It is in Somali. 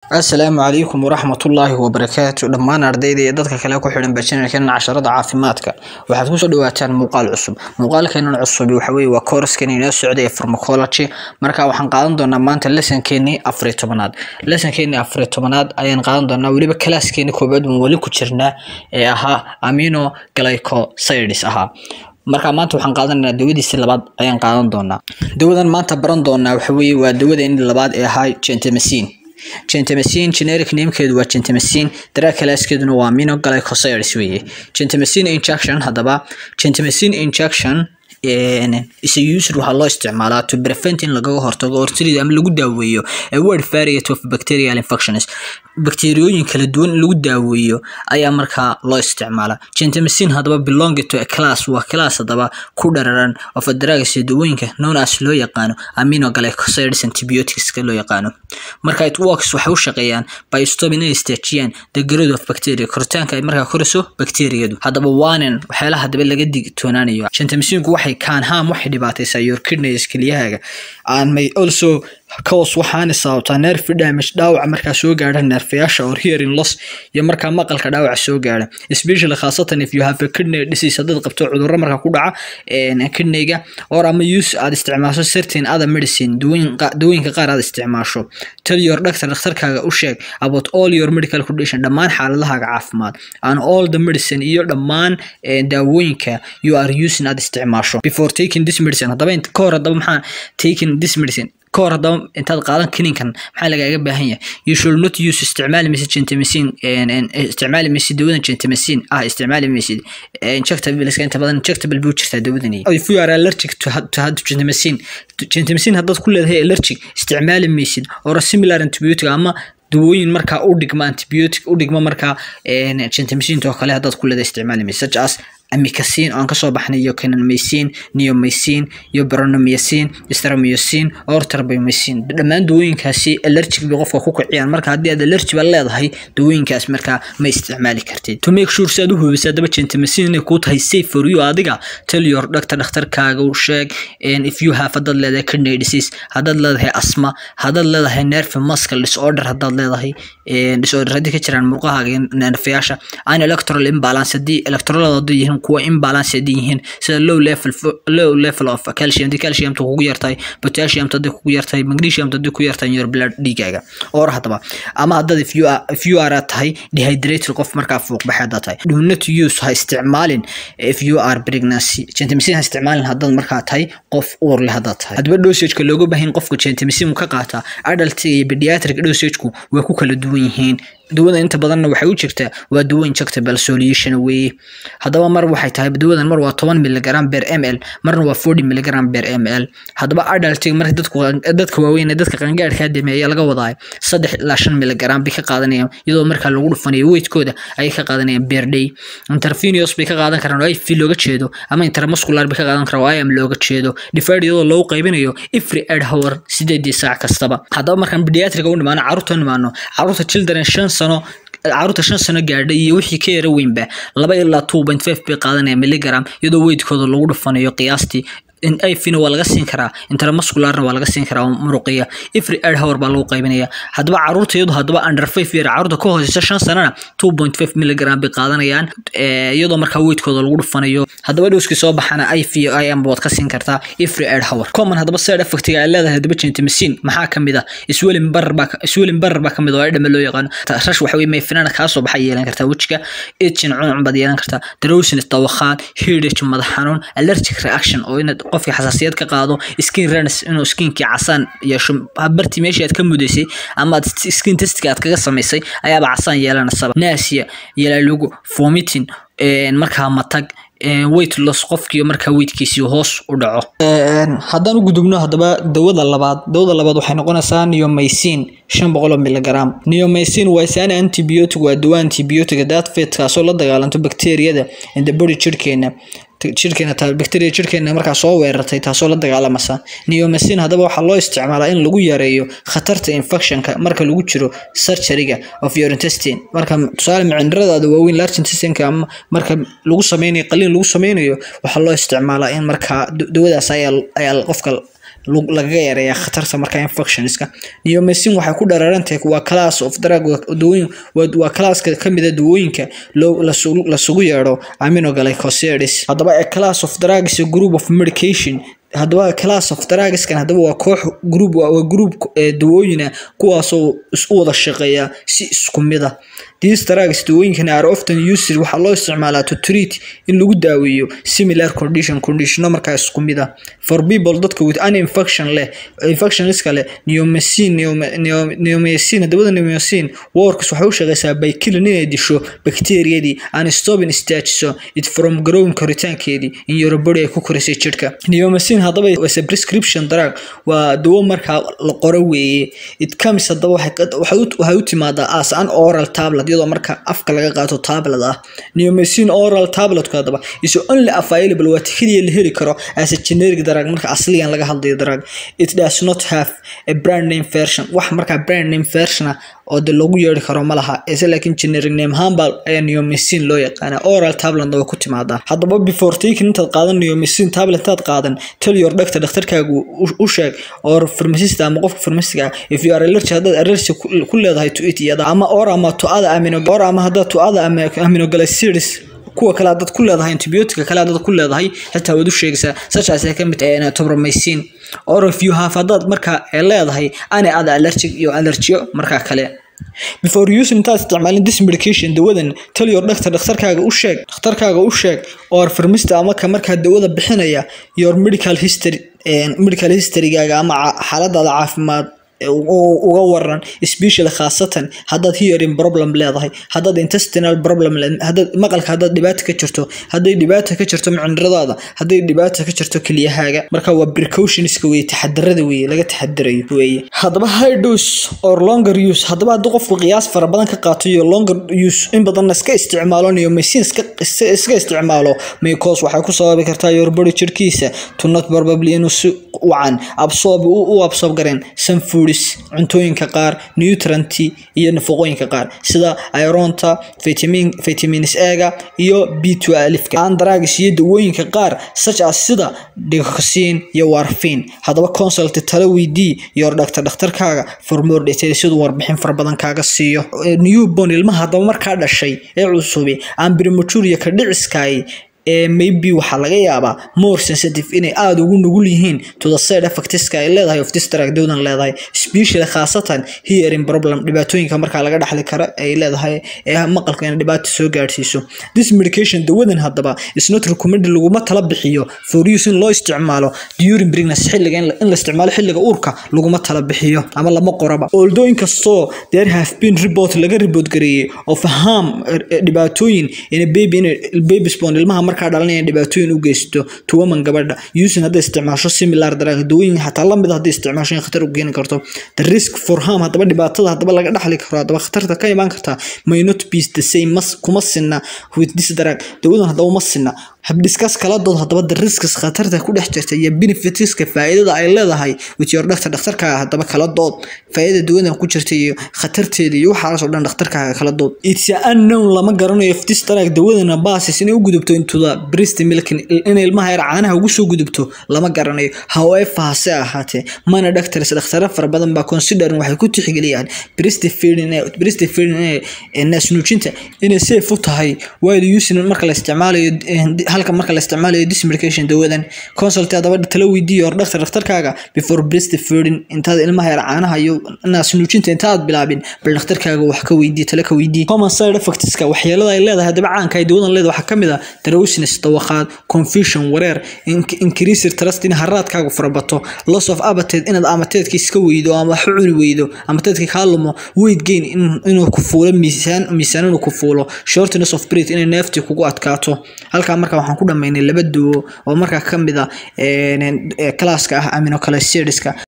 asalaamu calaykum waraxmatullaahi wabarakaatu dhammaan ardayda iyo dadka kale ku xidhan bajinarkan casharada caafimaadka waxaad kusoo dhawaataan muuqaal cusub muuqaalkeenan cusub waxa weye waa koorskan inoo socday ee pharmacology marka waxaan qaadan doonaa maanta lesonkeenii afariy tobanaad lesonkeenii afariy tobanaad ayaan qaadan doonaa weliba kalaaskeeni koobaad waan weli ku jirnaa ee ahaa amino glycosides ahaa marka maanta waxaan qaadanaynaa dawadiisi labaad ayaan qaadan doonaa dawadan maanta baran doonaa waxa weye waa dawadeeni labaad ee ahaa gentamicin gentamicin generic namekeedu waa gentamicin daraa kalaaskeeduna waa amino glycosides weeye gentamicin injection haddaba gentamicin injection is used waxaa loo isticmaalaa to prevent in lagaga hortago ortirida ama lagu daaweeyo a wide variety of bacterial infections bakteeriyooyin kala duwan in lagu daaweeyo ayaa markaa loo isticmaalaa gentamicin haddaba belong to a class waa class haddaba ku dhararan of drugs dawooyinka known as loo yaqaano amino glycosides antibioticska loo yaqaano marka it works waxay u shaqeeyaan by stopping inay istaajiyaan the growth of bacteria koritaanka ay markaa korayso bakteeriyadu haddaba waanin waxyaalaha haddaba laga digtoonaanayo gentamicinku waxay kaan harm waxay dhibaataysaa your kidneys kelyahaaga and may also cause waxaana sababtaa nerve damage dhaawaca markaa soo gaadha neerfayaasha or hearing loss iyo markaa maqalka dhaawaca soo gaadha especially khaasatan if you have a kidney disease haddaad qabto cudurro markaa ku dhaca kidneyga or ama use aad isticmaasho certain other medicine dawooyinka qaar aad isticmaasho tell your doctor dhakhtarkaaga u sheeg about all your medical condition dhammaan xaaladahaaga caafimaad and all the medicine iyo dhammaan daawooyinka you are using aad isticmaasho before taking this medicine haddaba ka hor haddaba maxaa taking this medicine kahor haddaba intaad qaadan kininkan maxaa lagaaga baahan yahay you should not use isticmaali maysid gentamicin isticmaali maysid dawadan gentamicin ah isticmaali maysid injectable inta badan injectable buu jirtaa dawadani if you are allergic to, to gentamicin gentamicin haddaad ku leedahay allergic isticmaali maysid or a similar antibiotic ama dawooyin markaa u dhigma antibiotic u dhigma markaa gentamicin oo kale haddaad ku leedahay isticmaali maysid such as amikacin oo aan kasoo baxnay iyo canamycin neomycin iyo bronomycin stramycin or tarbamycin dhammaan dawooyinkaasi allergic bay qofka ku kiciyaan marka haddii aad allergy ba leedahay dawooyinkaas markaa ma isticmaali kartid to make sure si aad u hubisa haddaba gentamicin inay kuu tahay safe for you adiga tell your doctor dhakhtarkaaga u sheeg if you have haddaad leedahay kidney disease haddaad leedahay asma haddaad leedahay nerve muscle disorder haddaad leedahay disorder haddii ka jiraan murqahaaga neerfayaasha an electoral imbalance haddii electrolada haddii yihiin kuwa imbalance haddii yihiin sida low level low level of calcium haddii calciumta kugu yartahay potassium haddii kugu yartahay magnesium haddii ku yartahay your blood dhiigaaga or haddaba ama haddaad if you are if you are tahay dehydrated qof markaa fuuq baxay haddaad tahay do not use ha isticmaalin if you are pregnancy gentamicin ha isticmaalin haddaad markaa tahay qof uur leh haddaad tahay haddaba dosageka looga baahan qofka gentamicin ka qaataa adult iyo pediatric dosageku waa ku kala duwan yihiin dawada inta badanna waxay u jirtaa waa dawo injectable solution weeye haddaba mar waxay tahay dawadan mar waa toban miligram ber m l marna waa forty miligram ber m l haddaba adultiga marka dadku dadka waaweyn ee dadka qangaadhkaa dameeya laga wadaayo saddex ilaa shan miligram bay ka qaadanayaan iyadoo markaa lagu dhufanayo weydkooda ayay ka qaadanayaan ber day intervenous bay ka qaadan karaan oo if looga jeedo ama intermuscular bay ka qaadan karaan oo im looga jeedo divided iyadoo loogu qaybinayo every eight hour sideedii saac kastaba haddaba markaan pediatriga u nimaano carruurta u nimaano carruurta children shan sano carruurta shan sano gaadhay iyo wixii ka yara weynba laba ilaa two point five bay qaadanaya milligram iyadoo weydkooda lagu dhufanayo qiyaastii ifina waa laga siin karaa intermuscularna waa laga siin karaa muruqiya every eight hour baa lagu qaybinaya haddaba carruurta iyadu haddaba under five year carruurta ka hooseysa shan sanana two point five milligram bay qaadanayaan iyadoo markaa weydkooda lagu dhufanayo haddaba dhowskii soo baxana if iyo im waad ka siin kartaa every eight hour common haddaba side effectiga ay leedahay haddaba gentamicin maxaa kamid ah swelling barar baa swelling barar baa kamid oo edhama loo yaqaano rash waxa weye mayfinana kaa soo baxa yeelan kartaa wejiga itchin cuncun baad yeelan kartaa drowsiness dawakhaan headache madax xanuun allergic reaction oo inaad qofka xasaasiyad ka qaado skin rans inuu skinkii casaan yeesho bartii meeshii aad ka mudaysay ama aad skin testka aad kaga samaysay ayaaba casaan yeelanasaba naasiya yalaalugu vomiting markaa matag weight loss qofkii markaa weydkiisii hoos u dhaco haddaan u gudubno haddaba dawada labaad dawada labaad waxay noqonaysaa neomycin shan boqol oo miligram neomycin waa isana antibiotic waa dawa antibiotic daad feedkaasoo la dagaalanto bakteeriyada in the body jirkeena jirkeena bacteria jirkeena markaa soo weerartay taasoo la dagaalamasa neomycin haddaba waxaa loo isticmaalaa in lagu yareeyo khatarta infectionka marka lagu jiro surgeryga of your intestine marka tusaale macindiradaada waaweyn large intestineka ama marka lagu sameynayo qaliin lagu sameynayo waxaa loo isticmaalaa in markaa dawadaas ayaa ayaa qofka lagaga yareeyaa khatarta markaa infectionska neomycin waxay ku dhereerantahay waa class of drug dawooyin waa classka kamid a dawooyinka lasugu yeedho aminoglycosides haddaba a class of drug is a group of medication haddaba class of drugskan haddaba waa koox group waa group dawooyina kuwaasoo isu wada shaqeeya si isku mid ah these drugs dawooyinkan are often used waxaa loo isticmaalaa to treat in lagu daaweeyo similar condition conditiono markaa isku mid ah for people dadka with an infection leh infection iska leh neomycin neomycin haddabada neomycin works waxay u shaqeysaa by killing inay disho bacteriadii and stopping staajiso it from growing koritaankeedii in your body ay ku korisay jidhka neomycin haddaba was a prescription drug waa dawo markaa la qoro weeye it comes haddaba waxay u timaadaa as an oral tablet iyadoo marka afka laga qaato tablet ah neomycin oral tabletku haddaba is only available waa keliya la heli karo as a generic drug marka asligan laga hadlayo drug it does not have a brand name version wax markaa brand name version ah oo de lagu yeeri karo ma laha ise laakiin generic name hambal ayaa neomycin loo yaqaana oral tabletna way ku timaadaa haddaba before taking intaad qaadan neomycin tablet intaad qaadan tell your doctor dhakhtarkaagu u sheeg or pharmacist ama qofka pharmacistga if you are allergic haddaad allergy ku leedahay to it iyada ama or ama to other amino or ama haddaad to other aminoglycerides kuwa kale haddaad ku leedahay antibiotica kale haddaad ku leedahay xitaa waad u sheegaysaa sachaas ay ka mid tahay tobromycin or if you have haddaad markaa leedahay any other allergic iyo allergiyo markaa kale before using intaad isticmaalin this medication dawadan tell your doctor dhakhtarkaaga u sheeg dhakhtarkaaga u sheeg or pharmacist ama ka markaa dawada bixinaya your medical history medical historygaaga ama xaaladaada caafimaad uga waran special khaasatan haddaad hearing problem leedahay haddaad intestinal problem haddaad maqalka haddaad dhibaata ka jirto hadday dhibaata ka jirto micniradaada hadday dhibaata ka jirto keliyahaaga marka waa precautionska weye taxadarada weye laga taxadarayo weye haddaba high dose or longer use haddaba haddii qofku qiyaas fara badan ka qaato iyo longer use in badanna iska isticmaalo neomycin iska isticmaalo mycos waxay ku sababi kartaa your body jirkiisa to not probably inuu si wacan absorb u absorb gareen some foods cuntooyinka qaar nutrient iyo nafaqooyinka qaar sida ironta vitamin vitamins A-ga iyo B12 aan drugs iyo dawooyinka qaar such as sida digoxin iyo warfarin haddaba consult talo weydii your doctor dhakhtarkaaga for more details siduu warbixin fara badan kaaga siiyo newborn ilmaha haddaba markaa dhashay ee cusubi aan premature iyo ka dhiciskaay ee maybe waxaa laga yaabaa more sensitive inay aada ugu nugul yihiin to the side effectska ay leedahay of this drug dawdan leedahay especially khaasatan hearing problem dhibaatooyinka markaa laga dhaxli karo ay leedahay ee maqalka inay dhibaato soo gaadhsiiso this medication dawadan haddaba is not recommended laguma tala bixiyo for use in loo isticmaalo during pregnancy xilliga in la isticmaalo xilliga uurka laguma tala bixiyo ama lama qoraba although inkastoo there have been report laga report gareeyay of harm dhibaatooyin in baby in baby spawn ilmaha markaa dhalanaya dhibaatooyin u geysto to woman gabadha using hadday isticmaasho similar drug dawooyin xataa lamid hadday isticmaasho in khatar u keeni karto the risk for harm haddaba dhibaatada haddaba laga dhaxli karo haddaba khatarta ka imaan karta may not be the same mas kuma sinna with this drug dawadan haddaba ma sinna habdiskas kala dood haddaba the risks khatarta ku dhex jirta iyo benefitska faa'iidada ay leedahay with your doctor dhakhtarkaaga haddaba kala dood faa'iida dawadan ku jirta iyo khatarteeda iyo waxaas oo dhan dhakhtarkaaga kala dood it's unknown lama garanayo if this drug dawadana basis inay u gudubto into the breast milk in ilmaha yar caanaha ugu soo gudubto lama garanayo however hase ahaatee mana doctors dhakhtara fara badan baa considering waxay ku tixgeliyaan breast feeding breast feeding ee naasnuujinta inay safe u tahay while using marka la isticmaalayo halka marka la isticmaalayo this medication dawadan consult haddaba talo weydiiyo hor dhaktar dhakhtarkaaga before breast feeding intaad ilmaha yar caanaha iyo naasnuujinta intaad bilaabin bal dhakhtarkaaga wax ka weydii talo ka weydii common side effectska waxyeelada ay leedahay haddaba caanka ay dawadan leedahay waxaa kamid ah drowsiness dawaqaad confusion wareer increased trust in haraadkaagu farabato loss of appetite inaad amateedka iska weydo ama wax u cuni weydo amateedka kaa lumo weight gain inuu ku fuulo miisaan miisaan inuu ku fuulo shortness of breath inay neefti kugu adkaato halkaa marka waxaan ku dhamaynay laba duwo oo markaa kamid ah classka ah aminocalcidiska